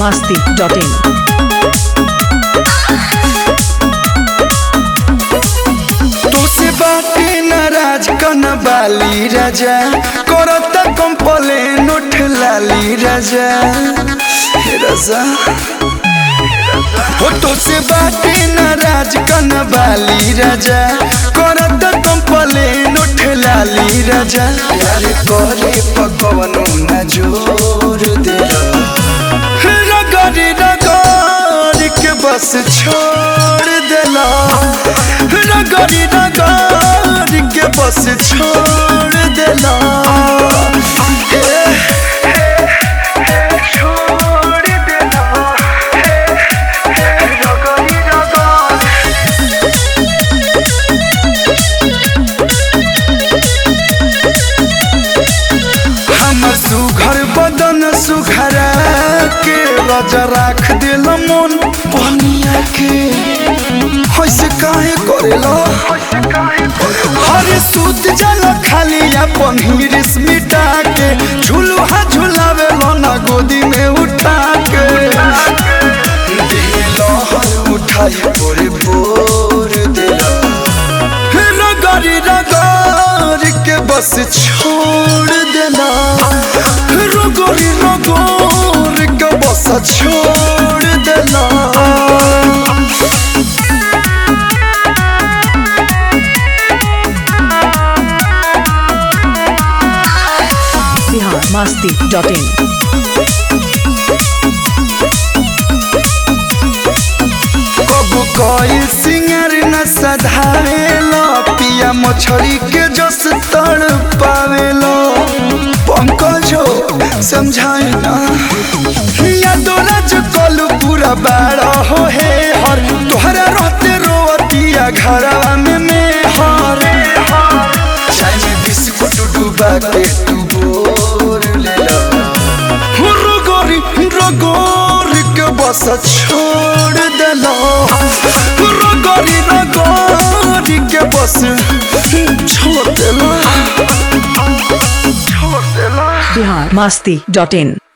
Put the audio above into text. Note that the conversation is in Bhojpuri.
masti.in. तोसे बाटे नाराज कन बाली राजा करता कंप्लेन उठ लाली राजा हे राजा हो तोसे बाटे नाराज कन बाली राजा करता कंप्लेन उठ लाली राजा यार करे पकवनो न जोर दे रगड़ रगड़ के बस छोड़ देला रगड़ रगड़ के बस छोड़ देला ए, छोड़ देला रगड़ रगड़ हमर सुघर बदन सुघरा के राजा राख दिल मन बनिया के होइसे काहे करेला हरे सूत जल खाली अपन हिरिस मिटा के झुलुहा झुलावे ना गोदी में उठा के दिल हर उठाई पोरे पोर दिला रगड़ी रगड़ के बस छोड़ देना रगड़ी रगड़ के बस छोड़ देना Bihar masti.in. कबू कोई सिंगर न सधावेलो पिया मछली के जस तड़ पावेलो पंकजो समझाए ना या दोला जो कलू पूरा बाड़ा हो हे हर तोहरा रहते रोवतिया घरवा में में हर चाय में बिस्कुट डूबा के तू बोर ले लो रगोरी रगोरी के बस छोड़ देलो रगोरी रगोरी के बस छोड़ देलो छोड़ देलो Bihar masti.in.